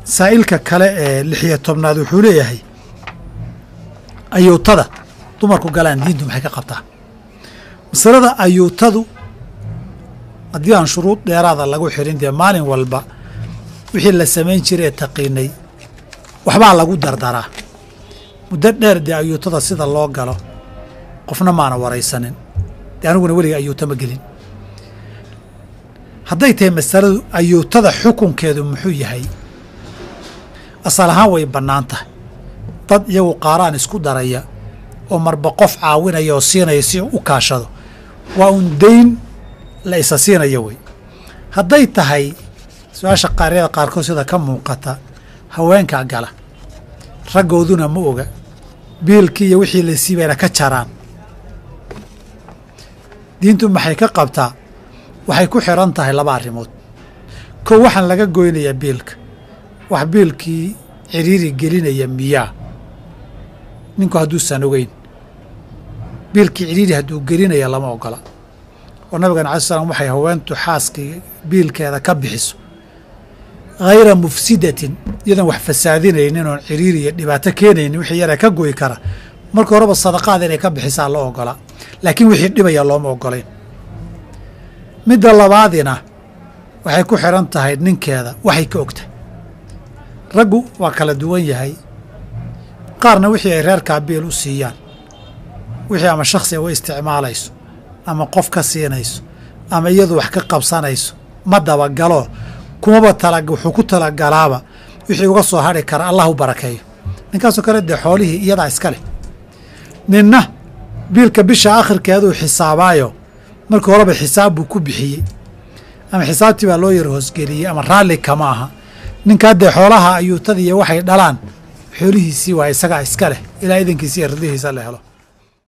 saa'ilka kale ee lixiyo tobnaad wuxuu leeyahay ayuutada dumarku galaan diintu maxay ka qabtaa masalada ayuutadu haddii aan shuruud dheeraada lagu xirin dee maalin walba wixii la samayn jiray ee taqiinay waxbaa lagu dardaraa muddo dheer dee ayuutada sida loo galo qofna maana waraysanin dee aniguna weliga ayuuta ma gelin hadday tahay masaladu ayuutada xukunkeedu muxuu yahay asal ahaan way bannaan tahay dad iyagu qaaraan isku daraya oo marba qof caawinaya oo siinaya si u kaashado waa un dayn la isa siinaya wey hadday tahay su-aasha qaaryada qaarkood sida ka muuqata haweenkaa gala raggooduna ma oga biilkii iyo wixii la siibayna ka jaraan diintu maxay ka qabtaa waxay ku xiran tahay laba arrimood kow waxaan laga goynayaa biilka wax biilkii ciriiri gelinaya miyaa ninku hadduusan ogeyn biilkii ciriiri hadduu gelinaya lama ogola oo nabigana alai slam waxay haweentu xaaskii biilkeeda ka bixiso hayra mufsidatin iyadan wax fasaadinaynin oon ciriiri iyo dhibaato keenaynin wixii yara ka goyi kara marka horeba sadaqaada inay ka bixisaa la ogolaa laakiin wixii dhibaya looma ogolayn midda labaadina waxay ku xiran tahay ninkeeda waxay ka ogtahay raggu waa kala duwan yahay qaarna wixii ay reerkaa biil u siiyaan wixii ama shakhsiga u isticmaalayso ama qof ka siinayso ama iyadu wax ka qabsanayso ma dabagalo kumaba tala wuxuu ku talagalaaba wixii uga soo hadhi kara allah u barakeeyo ninkaasoo kale dee xoolihii iyadaa iska leh ninna biilka bisha akhirkeeduu xisaabaayo markii horeba xisaab buu ku bixiyey ama xisaabtii baa loo yar hoosgeliyey ama raalli kama aha ninkaa dee xoolaha ayuutadiiyo waxay dhalaan xoolihiisii waa isagaa iska leh ilaa idankiisi iyo ridihiisa la helo